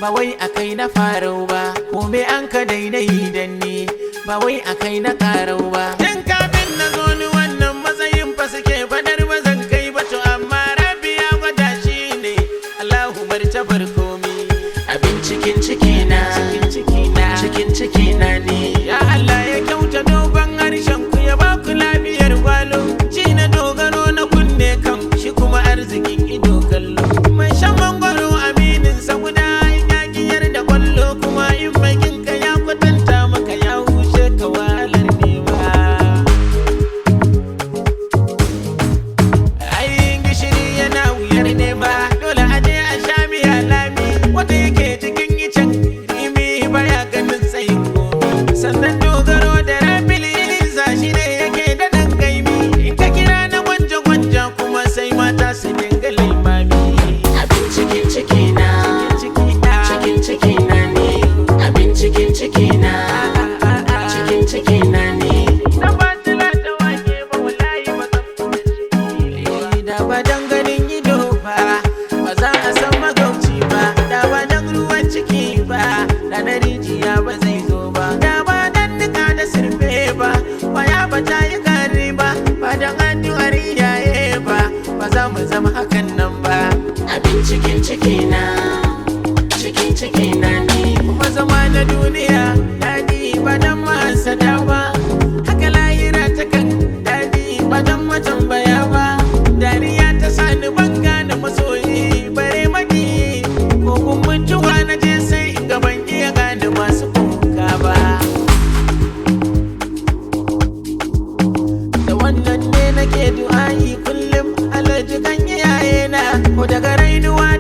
ba wai akai na farau ba kome an ka daidai dan ni ba wai akai na karau ba tun kafin na zo ni wannan matsayin fa suke fadar ba zan kai ba to amma rabi ya gwada shi ne Allahu bar ta bar komi abin cikin ciki na cikin ciki na cikin ciki na ne ya Allah ya kyauta dogon harshen ku ya ba ku lafiyar gwalo shi na dogaro na kunne kan shi kuma arzikin ido kallo mai shan mangwaro aminin sa guda ya giyar da kwallo kuma in bakin ka ya kwatanta maka ya hushe ka wahalar nema Ayin gishiri yana wuyar nema dole a je a sha miya lami wanda yake cikin icen rimi baya ganin tsayin komi sannan dogaro da rabili za shi ne yake da ɗan gaimi in ka kira na gwanja gwanja kuma sai mata su dinga limami abin cikin ciki na cikin ciki na ne abin cikin ciki na cikin ciki na ne na ba tila da wake ba wallahi ba zan kuma ciki da ba dan ganin ido ba ba za a san magauci ba da ba dan ruwan ciki ba da na rijiya ba zai zo ba da ba dan nika da sirfe ba waya ba ta yi gari ba ba dan addu'ar iyaye ba ba za mu zama hakan nan ba abin cikin ciki na cikin ciki na ne kuma zama na duniya daɗi ba dan mahasada ba haka lahira ta kan daɗi ba dan matambaya ba dariya ta sani ban gane masoyi bare maki ko kun mutuwa na je sai in ga ban iya gane masu kuka ba da wannan ne nake du'a'i kullum alaji kan iyayena ko daga rainuwa